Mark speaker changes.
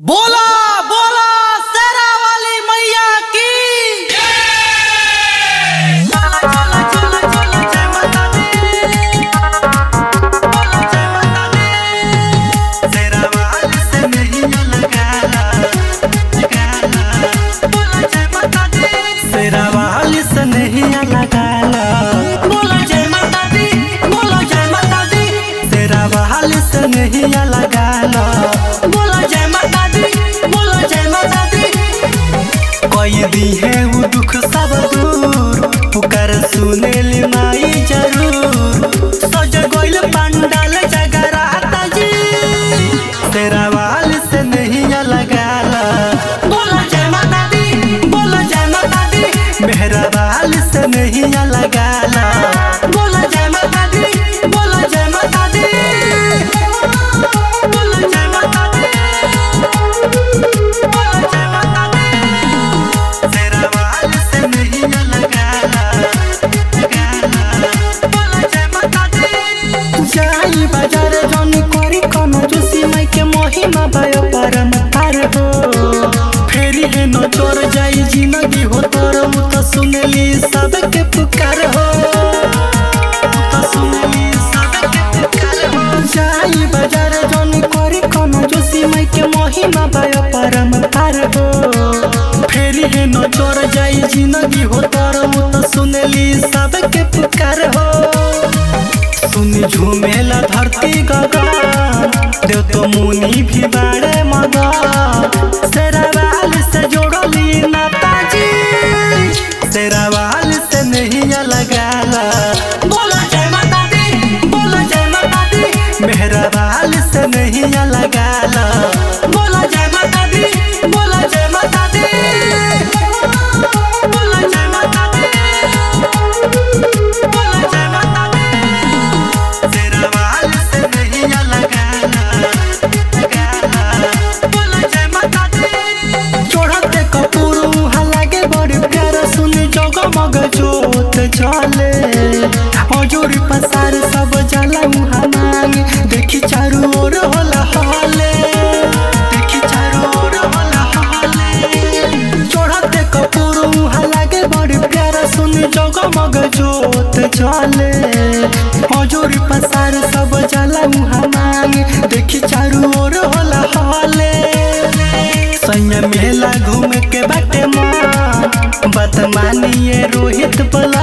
Speaker 1: बोला बोला शेरा वाली मैया की चला चला चला चला जय माता दी बोला जय माता दी शेरा वाली से नहीं लगाला लगाला बोला जय माता दी शेरा वाली से नहीं लगाला बोला जय माता दी बोला जय माता दी शेरा वाली से नहीं लगाला बोला जय माता दी बोला जय माता दी कोई दी है वो दुख सब दूर पुकार सुने ली माई जरूर सज गोइल पंडाल जगराता जी तेरा वाल से नहीं लगाला बोला जय माता दी बोला जय माता दी मेहरा वाल से नहीं लगाला बोला जय माता दी बोला जय माता दी बोला जय माता दी बोला जय माता दी तेरा वाल से नहीं लगाला लगाला बोला जय माता दी जाई बाजार जन करी कन जोशी माई के महिमा भय परम पार हो फेरी है न चोर जाई जिंदगी हो तोर उ त सुनली सबके पुकार हो उ त सुनली सबके पुकार हो जाई बाजार जन करी कन जोशी माई के महिमा भय परम पार हो फेरी है न चोर जाई जिंदगी हो तोर उ त सुनली सबके पुकार हो सुनी झूमेला धरती गगा देव तो मुनि भी बाड़े मगा शेरावाल से जोड़ली नाताजी शेरावाल से नहीं लगाला बोला जय माता दी बोला जय माता दी मेहरावाल से नहीं लगाला बोला जय माता दी बोला जय माता दी बोला जय माता दी बोला जय माता दी तेरा वाल से नहीं लगाला लगाला बोला जय माता दी चढ़ते कपूर उहाँ लागे बड़ी प्यारा सुनी जगमग जोत चले हजूरी पसार सब जला उहाँ मांगे देखी चारू ओर होला हले देखी चारू ओर होला हले चढ़ते कपूर उहाँ लागे बड़ी प्यारा सुनी जगमग जोत चले हजूरी पसार सब जला उहाँ मांगे देखी चारू ओर होला हले सैया मेला घूम के बाटे माँ बात मानिए रोहित पला